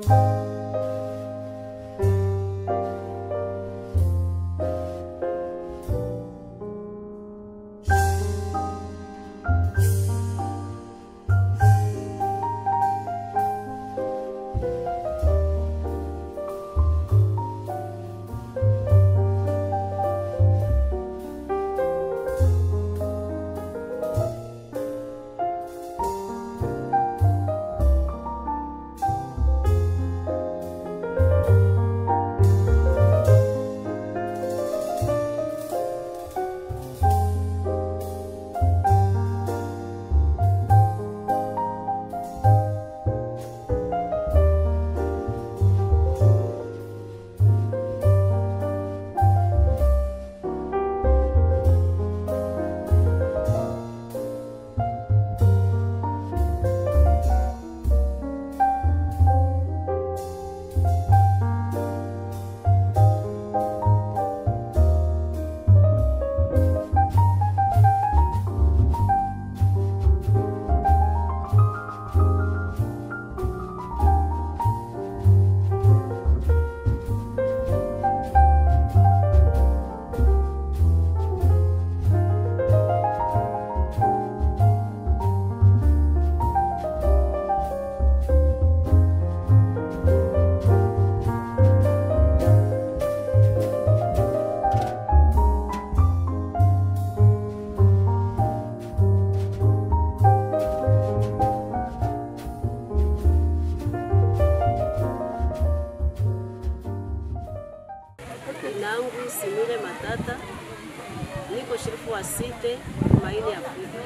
Nangu Simile Matata, niko sherifu wa site Maini Afrika.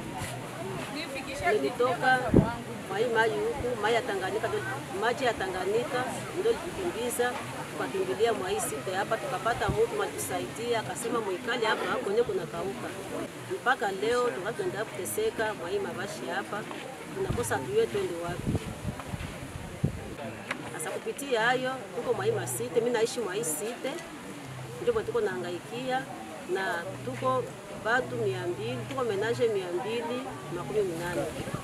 Nilitoka mai maji huku mai ya Tanganyika, ndo- maji ya Tanganyika ndio litukimbiza tukakimbilia mwa hii site hapa, tukapata mtu matusaidia, akasema mwikali hapa kwenye kuna kauka. Mpaka leo tuka tunaendelea kuteseka mwa hii mabashi hapa, tunakosa tujue twende wapi. Sasa kupitia hayo tuko mwa hii masite, mimi naishi mwa hii site, ndio mwa tuko naangaikia na tuko batu mia mbili, tuko menaje mia mbili makumi minane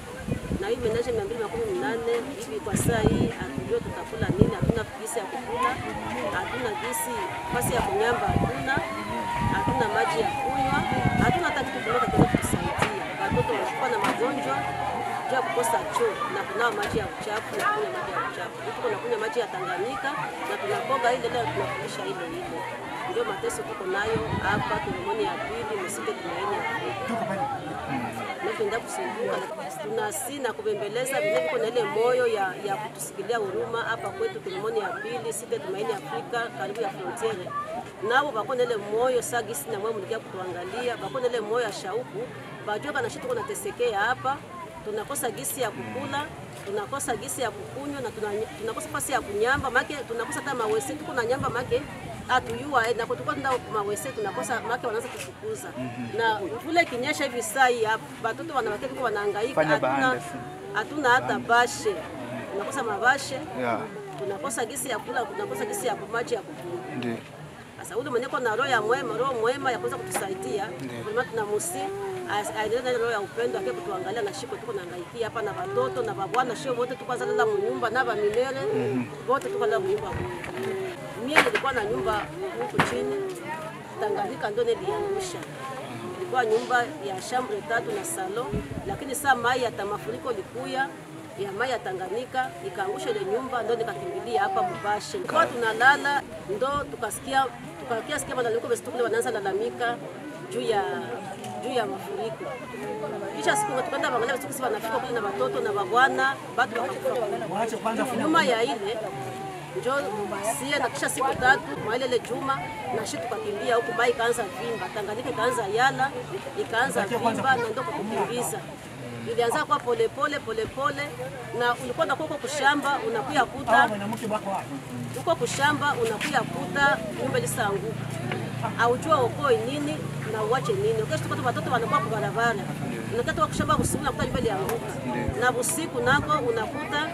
na hii menaje mia mbili makumi minane hivi kwa saa hii hatujua tutakula nini, hatuna gisi ya kukula, hatuna gisi fasi ya kunyamba, hatuna hatuna maji ya kunywa, hatuna hata kitu kimoja kinaweza kutusaidia. Watoto wanakuwa na magonjwa juu ya kukosa choo na kunawa maji ya uchafu na kunywa maji ya uchafu. Tuko nakunywa maji ya Tanganyika na tunakoga ile leo tunakulisha ile ile. Ndio mateso tuko nayo hapa Kilomoni ya pili msite Tumaini ya Afrika. Napenda kusumbuka tunasi na kubembeleza vile viko na ile moyo ya, ya kutusikilia huruma hapa kwetu Kilomoni ya pili site Tumaini Afrika karibu ya frontiere. Nabo bako na ile moyo sagisi na mwe mlikia kutuangalia, bako na ile moyo ya shauku, bajua kana shitu tunatesekea hapa tunakosa gisi ya kukula, tunakosa gisi ya kukunywa na tuna, tunakosa fasi ya kunyamba make, tunakosa hata mawese tuko na nyamba make atuyua na kutoka tunda mawese tunakosa make wanaanza kufukuza na vile kinyesha hivi saa hii hapa watoto wanawake tuko wanahangaika, Fanya hatuna bahanda si. hatuna hata bashe, tunakosa mabashe, Yeah. tunakosa gisi ya kula, tunakosa gisi ya maji ya kukunywa. Ndio. Sasa ule mwenye na roho ya mwema, roho mwema ya kuweza kutusaidia, kwa tunamusi aendelee na ile roho ya upendo ake kutuangalia na shiko tuko nangaikia hapa na watoto na babwana shio wote tuko zalala munyumba na ba milele wote tuko la munyumba moja. Mimi nilikuwa na nyumba huku chini Tanganyika ndio niliangusha. Ilikuwa nyumba ya shambre tatu na salo, lakini saa mai ya tamafuriko likuya ya mai ya Tanganyika ikaangusha ile nyumba, ndo nikakimbilia hapa Mubashe. Kwa tunalala ndo tukasikia tukakia sikia malalamiko basi tukule wanaanza lalamika juu ya juu ya mafuriko. Kisha siku tukaenda bangalia siku sisi wanafika kule na watoto na babwana bado wakakufa. Nyuma ya ile njo sie na kisha siku tatu mwaile ile juma na shi tukakimbia huku bai ikaanza vimba, Tanganyika ikaanza yala ikaanza vimba na ndo kukimbiza ilianza kwa polepole polepole, na ulikuwa unakuwa huko kushamba unakuya kuta huko kushamba unakuya kuta nyumba lisanguka, aujua ukoi nini na uwache nini. Ukesha tukata watoto wanakuwa kwa barabara, unakata wa kushamba usiku unakuta nyumba ilianguka, na usiku nako unakuta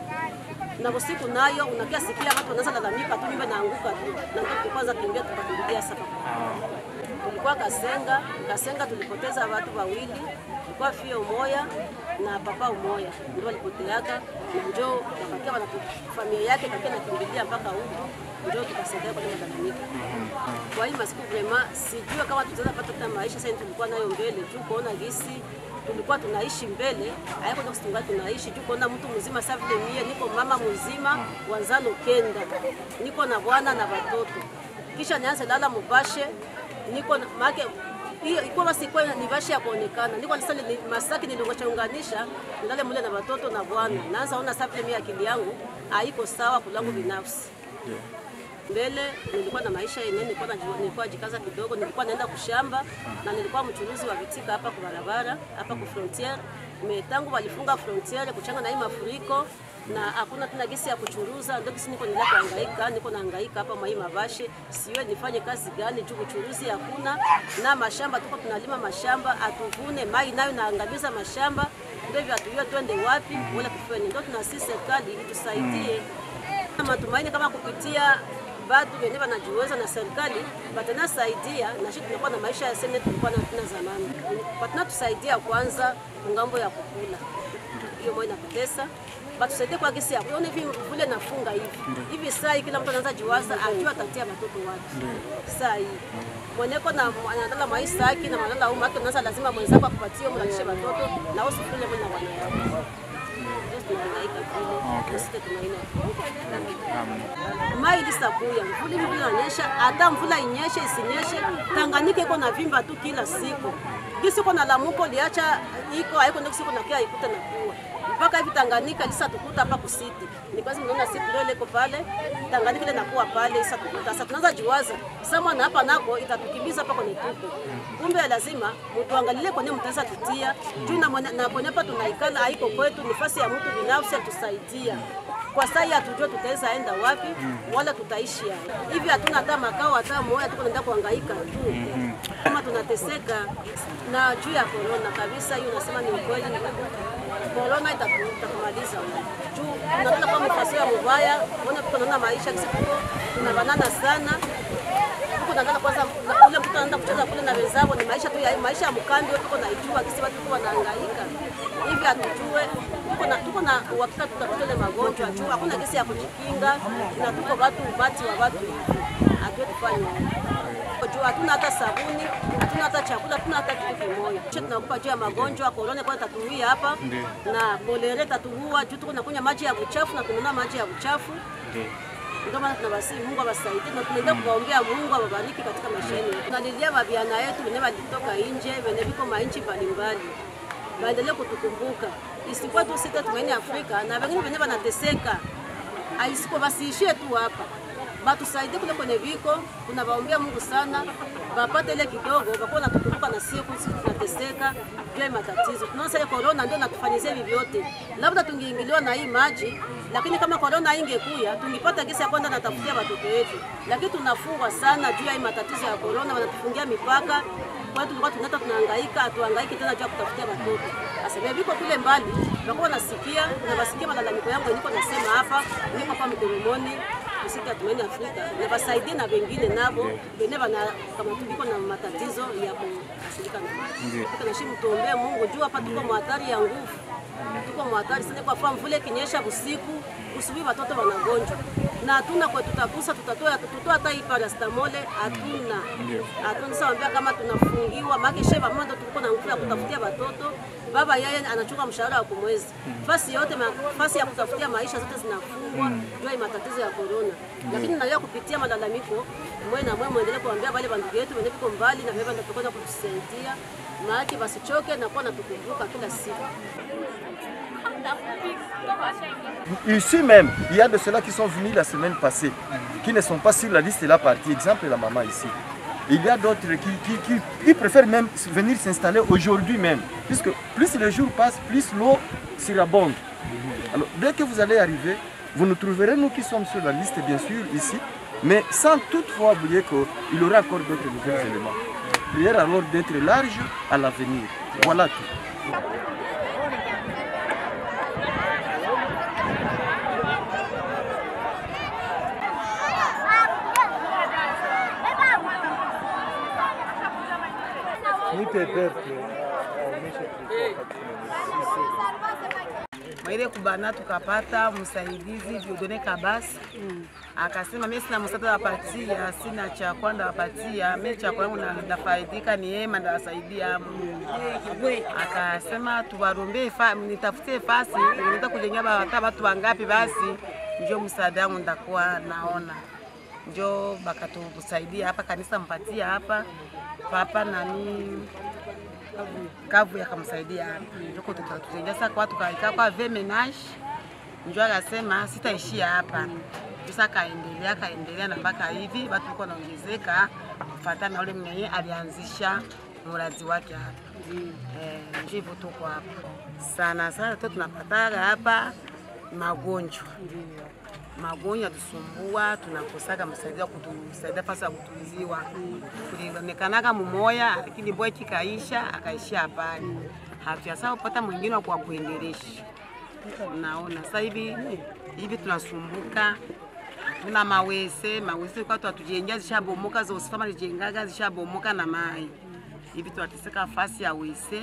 na usiku nayo unakia sikia watu wanaanza lalamika tu nyumba inaanguka tu, na ndio kwanza kimbia tukakimbilia sasa. Tulikuwa Kasenga, Kasenga tulipoteza watu wawili, ilikuwa fio moya na papa umoya ndio walipoteaka na njoo wakakia wana familia yake kakia nakimbilia mpaka huko njoo tukasaidia kwa malalamiko. Kwa hiyo masiku vrema sijue kama tutaweza pata tena maisha sasa tulikuwa nayo mbele juu kuona gisi tulikuwa tunaishi mbele haiko ndio tunga tunaishi juu kuona mtu mzima sasa vile mie niko mama mzima wanzano kenda niko na bwana na watoto kisha nianze lala mubashe niko na- make hiyo ikuwa basi ikuwa ni bashi ya kuonekana niko sasa ni masaki niliongochaunganisha nilale mule na watoto na bwana naanza ona sasa vile mie akili yangu haiko sawa kulangu binafsi mbele nilikuwa na maisha yenyewe, nilikuwa najua, nilikuwa jikaza kidogo, nilikuwa naenda kushamba na nilikuwa mchuruzi wa vitika hapa kwa barabara hapa ku frontiere. Me tangu walifunga frontiere kuchanga na hii mafuriko na hakuna tena gisi ya kuchuruza, ndio gisi niko nila kuhangaika, niko nahangaika hapa mwa hii mabashe, siwe nifanye kazi gani juu uchuruzi hakuna, na mashamba tuko tunalima mashamba atuvune, mai nayo naangamiza mashamba, ndio hivyo hatujue twende wapi wala tufanye. Ndio tunasi serikali itusaidie na matumaini kama kupitia batu wenye wanajiweza na serikali batanasaidia na shi tunakuwa na maisha ya sene tulikuwa na tuna zamani, batanatusaidia kwanza ngambo ya kukula, hiyo moyo inatutesa batusaidie kwa gisi ya kuona hivi vile nafunga hivi hivi saa hii kila mtu anaanza jiwaza ajua atatia watoto wake saa hii mweneko na anadala maisha yake na madala umma yake, unaanza lazima mwenzako akupatie mlalishe watoto na wewe usifule mwana wana yako Ndio tunahangaika vile sisi tunaina mai lisabuya mvula hivi vile inanyesha, hata mvula inyeshe isinyeshe, Tanganyika iko na vimba tu kila siku. Kisi iko na lamuko liacha iko haiko ndio siku nakia ikuta na kuwa mpaka hivi Tanganyika lisa tukuta hapa kusiti. Ni kwazi mnaona siti leo liko pale Tanganyika ile nakuwa pale isa tukuta. Sasa tunaanza jiwaza sama na hapa nako itatukimbiza hapa kwenye tuko. Kumbe lazima mtuangalie kwenye mtaweza tutia juu na mwenye- na kwenye hapa tunaikala haiko kwetu, ni nafasi ya mtu binafsi atusaidia kwa sasa hii hatujue tutaweza enda wapi wala tutaishi hapa. hivi. Hatuna hata makao hata moja, tuko naenda kuhangaika tu kama tunateseka na juu ya corona kabisa. Hiyo unasema ni ukweli, corona itatu- itatumaliza juu tunataka kwa mfasio ya mubaya. Ona tuko naona maisha kisi tuko tunabanana sana tuko naangalia kwanza na ule mtu anaenda kucheza kule na wenzao, ni maisha tu ya maisha ya mkambi, tuko naijua kisi watu tuko wanahangaika hivi, hatujue tuko na tuko na uhakika tutapata ile magonjwa juu hakuna kesi ya kujikinga, na tuko watu ubati wa watu hivi, hatujue tufanye juu hatuna hata sabuni, hatuna hata chakula, hatuna hata kitu kimoja. Kisha tunakupa juu ya magonjwa korona, kwa tatuia hapa na kolera tatuua juu tuko nakunywa maji ya uchafu na tunanunua maji ya uchafu ndio maana tunawasi Mungu awasaidie na tunaendelea kuwaombea Mungu awabariki katika maisha yenu. Tunalilia mabiana yetu wenye walitoka nje, wenye viko mainchi mbalimbali, waendelee kutukumbuka, isikuwa tu sita tumaini Afrika na wengine wenye wanateseka, aisiko basiishie tu hapa batusaidie kule kwenye viko, tunawaombea Mungu sana, wapate ile kidogo, wakuwa natukumbuka na siku sisi tunateseka juu ya matatizo. Tunaona sasa corona ndio natufanyizia hivi vyote, labda tungeingiliwa na hii maji, lakini kama corona ingekuya tungipata kesi ya kwenda natafutia watoto wetu, lakini tunafungwa sana juu ya hii matatizo ya corona, wanatufungia mipaka kwa hiyo tulikuwa tunaenda tunahangaika, hatuhangaiki tena juu ya kutafutia watoto. Sasa vile viko kule mbali, wakuwa nasikia na wasikia malalamiko yangu niko nasema hapa, niko hapa Mkoromoni kusika tumaini Afrika na wasaidie na wengine nabo wengine wana kama tuliko na matatizo ya kuasilika na maji. Tuko na shimu tuombee Mungu juu hapa tuko mhatari ya nguvu. Tuko mhatari sana kwa sababu mvule kinyesha usiku, usubuhi watoto wanagonjwa. Na hatuna kwa tutakusa tutatoa tutoa hata hii paracetamol hatuna. Hatuna sasa ambia kama tunafungiwa maana sheba mama ndo tuko na nguvu ya kutafutia watoto. Baba yeye anachukua mshahara wa kumwezi. Fasi yote fasi ya kutafutia maisha zote zinafungwa juu ya matatizo ya corona. Lakini nalia kupitia malalamiko mwe na mwe muendelee kuambia wale bandugu yetu wenye viko mbali na vile ndio kutusaidia. Maana basichoke na kuwa natukumbuka kila siku. Ici même, il y a de ceux-là qui sont venus la semaine passée, qui ne sont pas sur la liste de la partie. Exemple, la maman ici. Il y a d'autres qui, qui, qui, qui préfèrent même venir s'installer aujourd'hui même. Puisque plus les jours passent, plus l'eau surabonde. Alors, dès que vous allez arriver, vous nous trouverez, nous qui sommes sur la liste, bien sûr, ici, mais sans toutefois oublier qu'il y aura encore d'autres nouveaux éléments. Prière alors d'être large à l'avenir. Voilà tout. Nipe pepe aonyeshe tulikuwa katika ile kubana tukapata msaidizi Dieudonne Kabasi akasema mimi sina msaada wapatia, sina cha kwenda wapatia, mimi cha kwangu na nafaidika ni yema ndo wasaidia akasema tuwarombee fa, nitafutie fasi unaweza kujengea ba- hata watu wangapi basi njo msaada wangu ndakuwa naona njo bakatusaidia hapa kanisa mpatia hapa papa nani kavu yakamsaidia hapa njoko tutatujengea sasa kwa tukaikaa kwa vemenage njo akasema sitaishia hapa sasa akaendelea akaendelea na mpaka hivi watu walikuwa wanaongezeka kufuatana na ule mwenye alianzisha mradi wake hapa eh, njo hivyo tuko hapa sana sana tu tunapataga hapa magonjwa magonjwa tusumbua, tunakosaga msaidia wa kutusaidia fasi ya kutuliziwa. Kulionekanaga mumoya, lakini boy kikaisha akaishia habari, hatuyasa kupata mwingine wa kwa kuendelesha. Unaona sasa hivi hivi tunasumbuka, hatuna mawese mawese kwa tu atujengea zishabomoka, za usifama zijengaga zishabomoka na mai hivi tunateseka fasi ya wese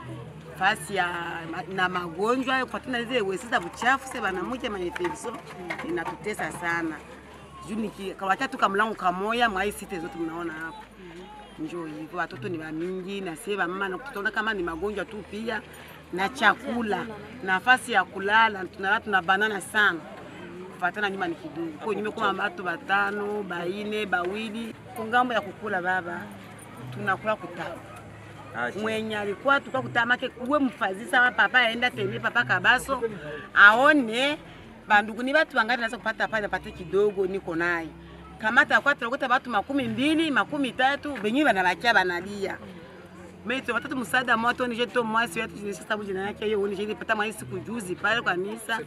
fasi ya na magonjwa kufuatana na zile wesi za buchafu se banamuja mainfection inatutesa sana juu nikawata tu kamlango kamoya mwa hii site zote mnaona hapo njoo hivyo watoto ni wamingi na sie mama na tutaona kama ni magonjwa tu pia na chakula nafasi ya kulala tunalala tuna banana sana kufatana nyuma ni kidogo kwa nyuma kama watu batano baine bawili kungambo ya kukula baba tunakula kutabu mwenye alikuwa tukua kutamake uwe mfazisa wa papa aenda tembee papa Kabaso aone bandugu ni batu wangapi naweza kupata pale apate kidogo niko naye kama takuwa tunakuta batu makumi mbili makumi tatu benye banabakia banalia Meito watatu msaada moto ni jeto mwasi wetu ni sasa bujina yake hiyo ni jini pata mwasi siku juzi pale kwa kanisa.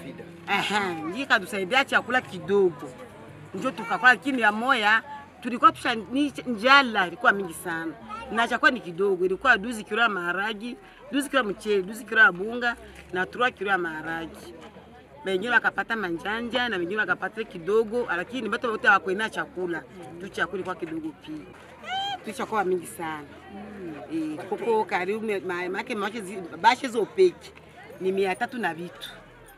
Ehe, njika tusaidia chakula kidogo. Njoo tukakula lakini ya moya tulikuwa tusha ni njala ilikuwa mingi sana. Na chakula ni kidogo, ilikuwa duzi kilo ya maharagi, duzi kilo ya mchele, duzi kilo ya bunga na turua kilo ya maharagi. Wengine wakapata manjanja na wengine wakapata kidogo, lakini bado wote hawakuena chakula. Tu chakula ilikuwa kidogo pia. Tu chakula mingi sana. Eh, kuko karibu me- ma- make make zi- bashe zopeki ni mia tatu na vitu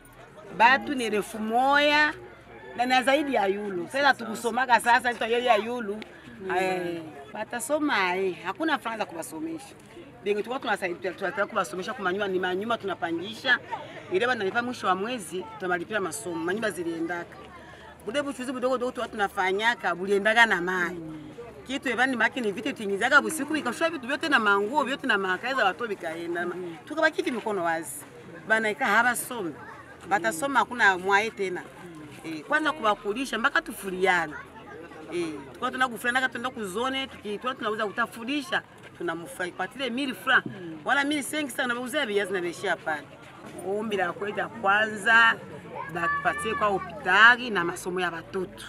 batu ni elfu moya na na zaidi ya yulu sasa tukusomaga sasa ito ya yulu eh, batasoma eh, hakuna franga za kubasomesha bengi tulikuwa tunasaidia tunataka kubasomesha kwa manyuma ni manyuma tunapangisha ile banalipa mwisho wa mwezi tunamalipia masomo manyumba ziliendaka bude buchuzi budogo dogo tuwa tunafanyaka buliendaga na mai kitu evani maki ni vitu tingizaga busiku bikashua vitu vyote na manguo vyote na makazi za watu bikaenda tukabaki hivi mikono wazi banaika habasome batasoma hakuna mwaye tena eh, kwanza kubakulisha mpaka tufuriana eh, tukua tuna kufuriana tuenda kuzone tukitwa tunauza kutafurisha tunamfai patile mili fra wala mili sengi sana bauzia viazi na beshia pale ombi la kwenda kwanza batupatie kwa hospitali na masomo ya watoto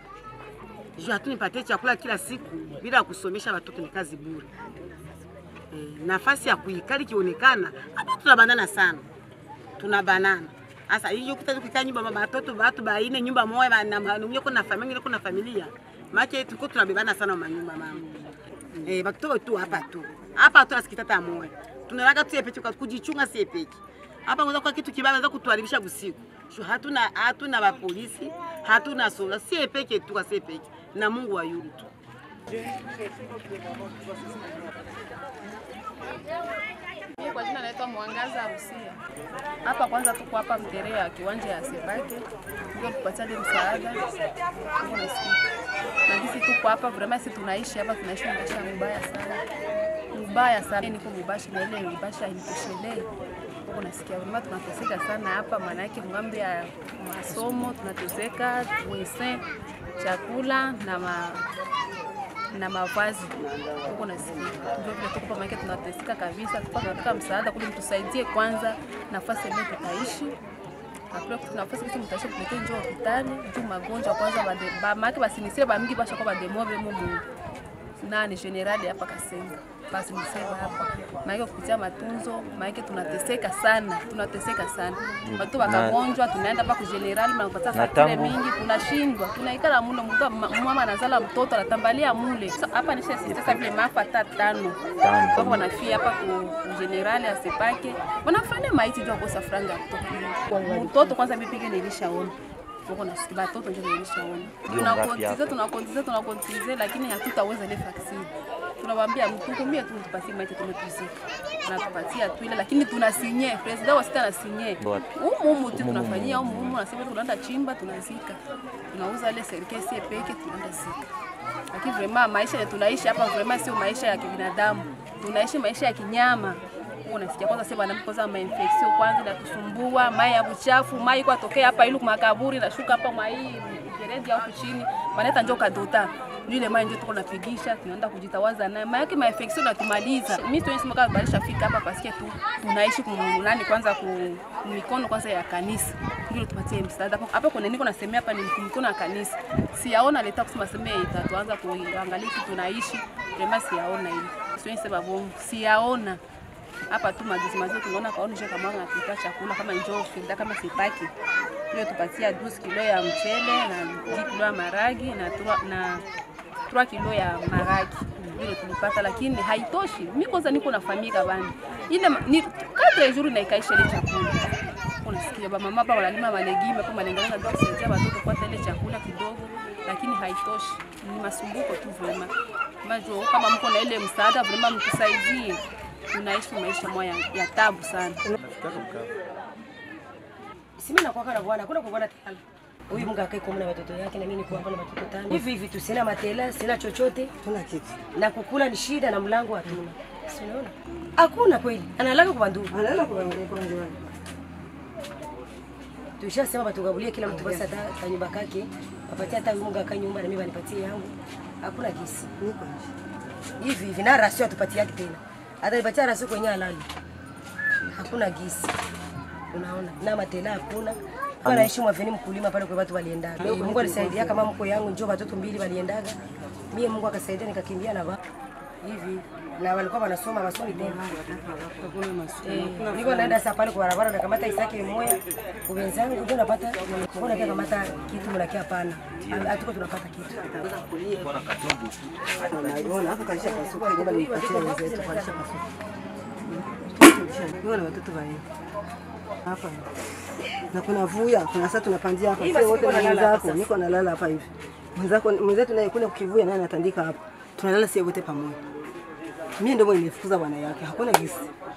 juu hatunipatie chakula kila siku bila kusomesha watoto ni kazi bure. E, nafasi ya kuikali ikionekana hapa tunabanana sana, tunabanana sasa. Hiyo kuta kukaa nyumba baba watoto watu baine nyumba moja ba- na mwenye kuna familia kuna familia maana tuko tunabebana sana manyumba mama. Eh, bakitoka tu hapa tu hapa tu asikitata moja tunalaga tu epeke kwa kujichunga si epeke hapa ngoza kwa kitu kibaya za kutuharibisha usiku. Shu hatuna hatuna ba polisi, hatuna sola, si epeke tu kwa si epeke na Mungu wa yulu tu. Mimi kwa jina naitwa Mwangaza Rusia. Hapa kwanza tuko hapa Mterea ya kiwanja ya Sebake. Ndio tupatane msaada. Mungu nasikia. Na sisi tuko hapa vraiment sisi tunaishi hapa tunaishi maisha mbaya sana. Mbaya sana. Niko Mubasha na ile Mubasha inikoshelei. Mungu nasikia vraiment tunateseka sana hapa maana yake ngambo ya masomo tunateseka, wese chakula na ma na mavazi huko nasikia ndio vile tuko pamoja, tunateseka kabisa, tuko tunataka msaada kule, mtusaidie kwanza nafasi yenyewe tutaishi Hakuna kitu nafasi kisi mtaishi kulete njoo hospitali juu magonjwa kwanza bade ba make basinisie ba mingi basha kwa bademove mu mu nani generali hapa Kasenga basi nisema hapa maana kupitia matunzo maana tunateseka sana tunateseka sana watu wakagonjwa tunaenda hapa ku generali mnapata faktore mingi tunashindwa tunaikala mule mtu mama anazala mtoto anatambalia mule So, hapa nisha sasa vile maafa hata tano hapo wanafia hapa ku ku generali asepake wanafanya maiti ndio kosa franga ya mtoto mtoto kwanza mipige nilishaona tuko nasikia batoto ndio nilishaona tunakontize tunakontize tunakontize lakini hatutaweza ile vaccine tunawaambia mtukumie tu tupatie maiti tumetuzika tunatupatia tu ile lakini tunasinye president wa sita anasinye humu humu tu tunafanyia humu humu nasema tunaenda chimba tunazika tunauza ile serikali sie peke tunaenda zika lakini vraiment maisha ya tunaishi hapa vraiment sio maisha ya kibinadamu tunaishi maisha ya kinyama unasikia kwanza sasa bwana kwanza ma infection kwanza na kusumbua mai ya uchafu mai kwa tokea hapa ilu makaburi na shuka hapa mai gereji au chini wanaleta njoo kadota ile mai ndio tuko napigisha tunaenda kujitawaza naye mai yake ma infection natumaliza mimi tu nisema kama balisha fika hapa pasikia tu tunaishi kumulani kwanza ku mikono kwanza ya kanisa ndio tupatie msaada hapo hapo kuna niko nasemea hapa ni mikono ya kanisa siyaona leta kusema semea itatuanza kuangalia tunaishi vraiment siyaona ile sio nisema bongo siyaona hapa tu majuzi majuzi tunaona kaonisha kama anapika chakula kama njoo filda kama sipaki hiyo tupatia 12 kilo ya mchele na 10 kilo ya maragi na 3 na 3 kilo ya maragi ile tulipata, lakini haitoshi. Mimi kwanza niko na familia bana, ile ma- ni kadri jours na ikaisha ile chakula unasikia ba mama hapa wanalima malegime hapo malengeleza ndio kusaidia watoto kupata ile chakula kidogo, lakini haitoshi. Ni masumbuko tu vrema. Majo kama mko na ile msaada vrema, mtusaidie. Tunaishi maisha moya ya tabu sana. Simi nakwaka na bwana, kuna kubwana tala. Huyu mga akae kwa na watoto yake na mimi niko hapa na watoto tano. Hivi hivi tu sina matela, sina chochote. Tuna kitu. Na kukula ni shida na mlango hatuna. Si unaona? Hakuna kweli. Analala kwa ndugu. Analala kwa ndugu kwa ndugu. Tushasema batugabulie kila mtu basi hata ka nyumba kake. Wapatie hata huyu mga akae nyumba na mimi banipatie yangu. Hakuna kesi. Hivi hivi na rasio atupatie yake tena. Hata nipatia rasio kwenye halali. Hakuna gisi. Unaona? Na matela hakuna. Kwa naishi mwaveni mkulima pale kwa watu waliendaga. Mungu alisaidia kama mko yangu njoo watoto mbili waliendaga. Mie Mungu akasaidia nikakimbia na ba hivi na walikuwa wanasoma masomo tena. Eh, niko naenda sasa pale kwa barabara nakamata isaki moya kwa wenzangu ndio napata mbona kia kamata kitu mnakia hapana. Hatuko tunapata kitu. Unaona hapo kalisha kasuka nyumba nilipatia wenzetu kalisha kasuka. Niona watoto wale. Hapa. Na kuna vuya, kuna sasa tunapandia hapa. Hii Sio basi wote niko na nalala hapa mwenzako, niko nalala hapa hivi. Mwenzako mwenzetu naye kuna kukivuya naye anatandika hapa. Tunalala sio wote pamoja. Mimi ndio mwenye nifukuza bwana yake. Hakuna gisi.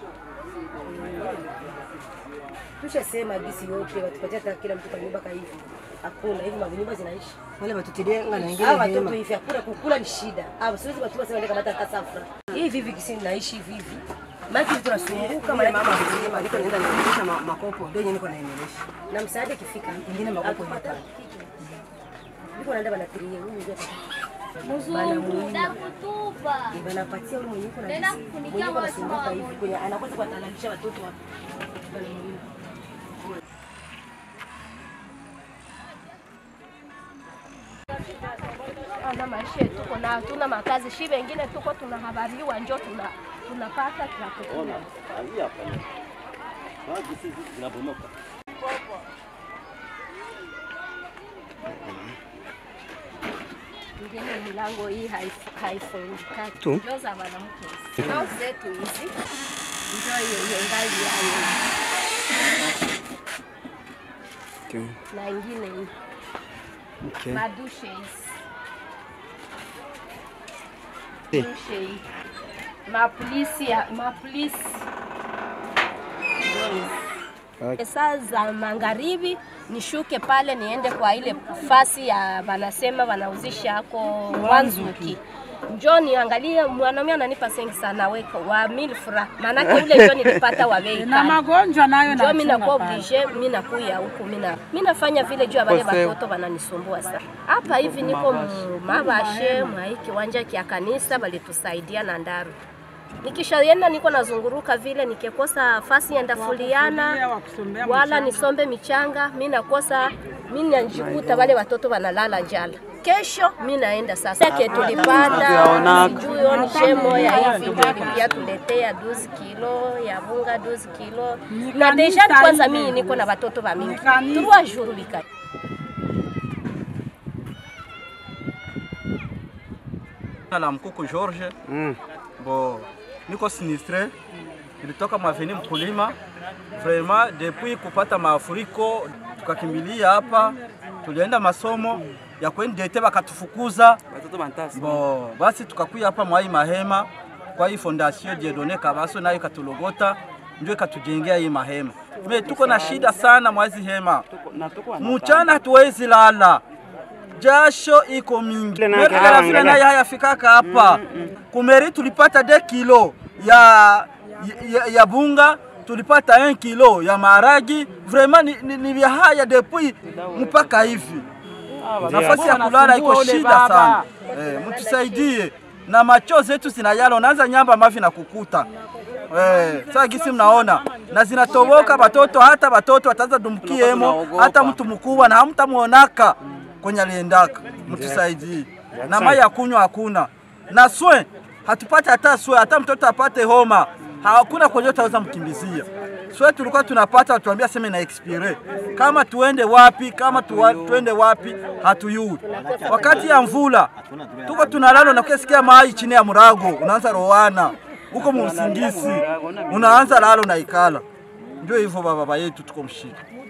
Tushasema gisi yote watupatie hata kila mtu kwa nyumba ka hivi. Hakuna hivi manyumba zinaishi. Wale watutilie nga na ingine Hawa watoto hema. hivi hakuna kukula ni shida. Hawa siwezi watu wasema ndio kamata hata safra. Hivi hivi kisi naishi hivi hivi. Maana hivi tunasumbuka Kama maana mama alisema niko naenda naendesha ma- makopo ndio yenyewe niko naendelesha. na msaada ikifika Ingine makopo yote. niko naenda banatiria huyu ndio Mzungu takutupa. banapatia ule mwenye yuko na Tena gisi. kufunikia Mwenye yuko watu anasumbuka wa- hivi kwenye anakosa kuwatalalisha watoto hapa. Banamuinua. Ana maisha yetu tuko na hatuna makazi, shi wengine tuko tunahabariwa, njo tuna tunapata tunakukula. Ngine milango hii haif- haifungikaki, Tu. njo za wanamke hizi. Nao zetu hizi njo yenye ngali yayo na ingine hii Okay. madushe hizi Eh. dushe hii mapolisi ya- mapolisi Ndio hizi. saa za magharibi nishuke pale niende kwa ile fasi ya wanasema wanauzisha ako Wanzuki njo niangalie mwanaume ananipa sengi sana weko wa milfra maanake ule njo nilipata wa bei na kali. magonjwa nayo njo mi nachunga nakuwa pale. oblige mi nakuya huku mina mi nafanya vile juu ya wale watoto wananisumbua sana hapa hivi niko mu- mabashe mwa hii kiwanja kya kanisa walitusaidia na ndaru nikishaenda niko nazunguruka vile nikikosa fasi ya ndafuliana wa kusomea wala nisombe michanga mi nakosa mi najikuta wale watoto wanalala njala kesho mi naenda sasa ke tulipata sijui oni shemo ya hivi ndio ilipia tuletea 12 kilo ya bunga 12 kilo na deja kwanza mimi niko na watoto wa mingi trois jours bika Jina la Mkuku George bo niko sinistre, nilitoka mwaveni mkulima vraiment depuis kupata mafuriko tukakimbilia hapa, tulienda masomo ya kwendete bakatufukuza bo, basi tukakuya hapa mwai mahema kwa hii fondation Dieudonne Kabaso nayo ikatulogota ndio ikatujengea hii mahema. Me tuko na shida sana mwazi hema, mchana hatuwezi lala jasho iko mingi merikaravile naye hayafikaka hapa kumeri tulipata de kilo ya, ya, ya bunga tulipata 1 kilo ya maharagi vraiment ni, ni, ni vya haya depuis mpaka hivi nafasi ya kulala iko shida sana eh, mtusaidie na macho zetu zinayala unaanza nyamba mavi na kukuta Eh, sasa gisi mnaona na zinatoboka batoto, hata batoto wataanza dumkiemo, hata mtu mkubwa na hamtamuonaka kwenye aliendaka. Mtusaidie na mai ya kunywa hakuna, na swe hatupate hata swe, hata mtoto apate homa hakuna kwenye utaweza mkimbizia. Swe tulikuwa tunapata watuambia sema na expire, kama tuende wapi, kama tuwa, tuende wapi hatuyui. Wakati ya mvula tuko tunalala na kusikia mai chini ya murago, unaanza rowana huko muusingisi, unaanza lalo na ikala. Ndio hivyo baba yetu, tuko mshida.